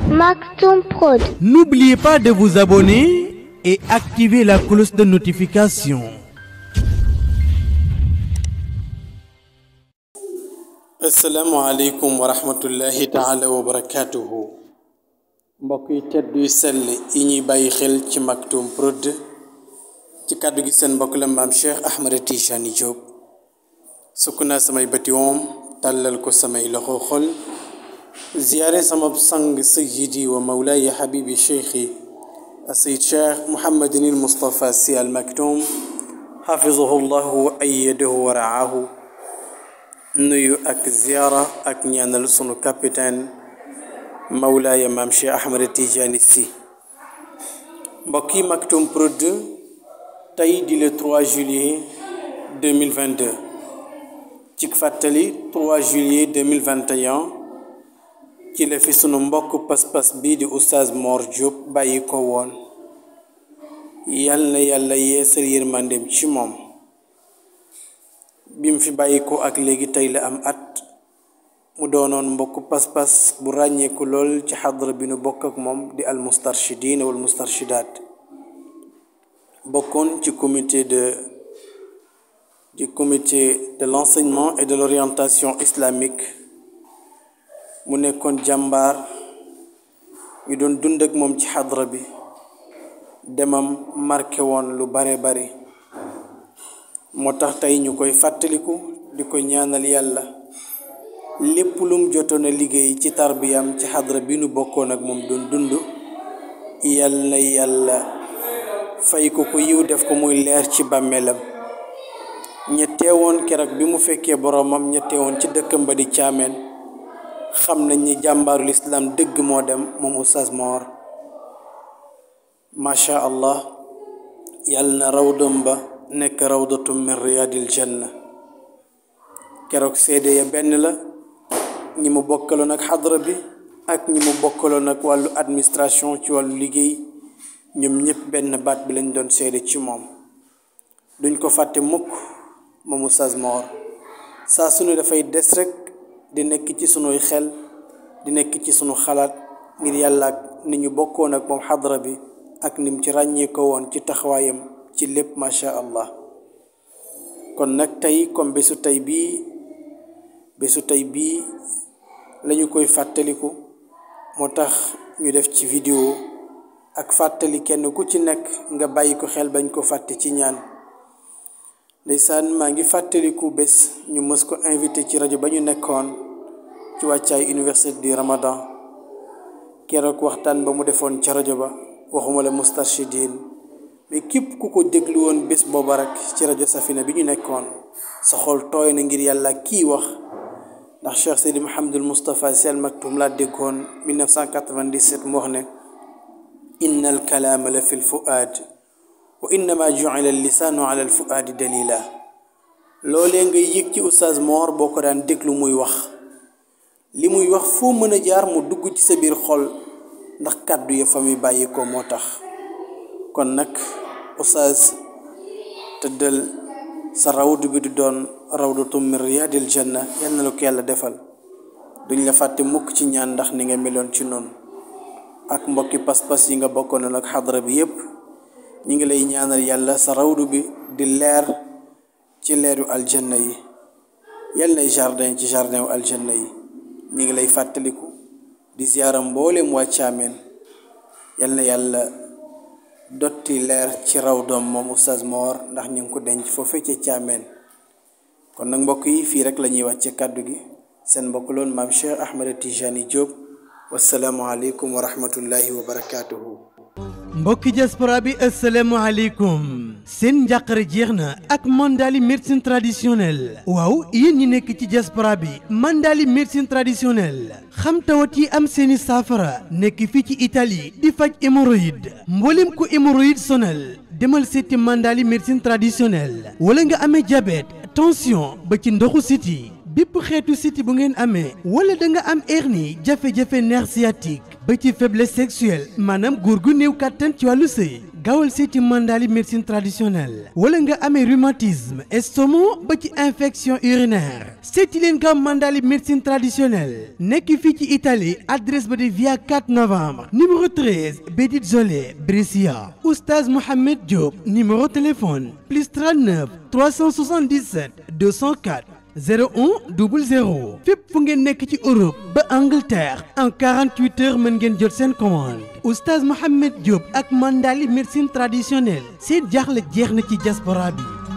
Maktoum Prod. N'oubliez pas de vous abonner et activer la cloche de notification. asalaamaaleykum wa rahmatullahi taala wa barakaatuhu mbokk yi tedd yu sell yi ñuy bàyyi xel ci Maktoum Prod ci kàddu gi seen mbokk la maam Cheikh Ahmed Tijani Diop sukk naa samay bëti woom tàllal ko samay loxo xol ziyaare sama sang sayyidi wa mawlaaya habibi cheikhi asayid cheikh muhammadin il mustapha si al maktoum xafizahu llahu wa ayyadahu wa raahu nuyu ak ziyaara ak ñaanal sunu capitaine mawlaaya maam cheikh ahmad tijaani si mbokk yi Maktoum Prod tey di le 3 juillet 2022 ci fàttali 3 juillet 2021 ci la fi sunu mbokk pas-pas bii di oustaz Mor Diop bàyyi ko woon yal na yàlla yeesal yërmandeem ci moom bi mu fi bàyyi ko ak léegi tey la am at mu doonoon mbokk pas-pas bu ràññeeku lool ci xadra bi nu bokk ak moom di al mustarshidin wal mustarshidaat bokkoon ci comité de du comité de l'enseignement et de l'orientation islamique mu nekkoon jàmbaar ñu doon dund ak moom ci xadra bi demam marqué woon lu bare bari moo tax tey ñu koy fàttaliku di ko ñaanal yàlla lépp lum jotoon a liggéey ci tarbiyam ci xadra bi nu bokkoon ak moom doon dund yal na yàlla fay ko ko yiw def ko muy leer ci bàmmeelam ña teewoon keroog bi mu fekkee boroomam ña teewoon ci dëkkam ba di caameen xam nañ ni jàmbaarul islaam dëgg moo dem moom oustaz Mor macha allah yàlla na rawdam ba nekk rawdatum min riyaadil janna keroog seede ya benn la ñi mu bokkaloon ak xadra bi ak ñi mu bokkaloon ak wàllu administration ci wàllu liggéey ñoom ñëpp benn baat bi lañ doon seede ci moom duñ ko fàtte mukk moom oustaz Mor saa su ne dafay des rek di nekk ci sunuy xel di nekk ci sunu xalaat ngir yàlla ak ni ñu bokkoon ak moom xadra bi ak nim ci ràññee ko woon ci taxawaayam ci lépp macha allah kon nag tey comme bésu tey bii bésu tey bii lañu koy fàttaliku moo tax ñu def ci vidéo ak fàttali kenn ku ci nekk nga bàyyi ko xel bañ ko fàtte ci ñaan ndeysaan maa ngi fàttaliku bés ñu mës ko invité ci rajo ba ñu nekkoon ci wàccaay université du ramadan keroog waxtaan ba mu defoon ca rajo ba waxuma la mustarshidin mais képp ku ko déglu woon bés booba rek ci rajo safina bi ñu nekkoon sa xol tooy na ngir yàlla kii wax ndax cheikh seydi mahamadul moustapha si al maktum laa déggoon 1997 mu wax ne inna al kalaama la fi l fuaad wa innama jucila lisaanu ala al fuaadi dalila loolee ngay yëg ci oustaz Mor boo ko daan déglu muy wax li muy wax foo mën a jaar mu dugg ci sa biir xol ndax kàddu ya fa muy bàyyi ko moo tax kon nag oustaz tëddal sa rawdu bi du doon rawdatu min riyaadil janna yal na la ko yàlla defal duñ la fàtte mukk ci ñaan ndax ni nga meloon ci noonu ak mbokki pas-pas yi nga bokkoon ak xadra bi yépp ñi ngi lay ñaanal yàlla sa rawdu bi di leer ci leeru aljanna yi yal nay jardin ci jardin wu aljanna yi ñi ngi lay fàttaliku di ziyaara mboolem waa caameen yal na yàlla dotti leer ci raw doom moom oustaz Mor ndax ñu ngi ko denc foofee ca caameen kon nag mbokk yi fii rek la ñuy wàcce kàddu gi seen mbokk loon maam Cheikh Ahmed Tijani Diop wasalaamualeykum wa rahmatullahi wa barakaatuhu. mbokki diaspora bi asalaamaaleykum seen njàqare jeex na ak mandali médecine traditionnelle waaw yéen ñi nekk ci diaspora bi mandali médecine traditionnelle xam tawat yi am seeni saafara nekk fii ci Italie di faj hémorroïde mboolem ku hémorroïde sonal demal seeti mandali médecine traditionnelle wala nga amee diabète tension ba ci ndoxu siti bépp xeetu siti bu ngeen amee wala da nga am hernie jafe-jafe nerf sciatique ba ci faiblesse sexuelle maanaam góor gu néew kàttan ci wàllu sëy gaawal seeti Mandali médecine traditionnelle wala nga amee rhumatisme estomac ba ci infection urinaire seeti leen gaaw Mandali médecine traditionnelle nekk fii ci Italie adresse ba de via 4 novembre numéro 13 Bédit Zolé Brescia oustaz Mohamed Diop numéro téléphone plus 39 377 204 01 00 fépp fu ngeen nekk ci Europe ba Angleterre en 48 heures mën ngeen jot seen commande oustaz Mohamed Diop ak Mandali médecine traditionnelle seen jaaxle jeex na ci diaspora bi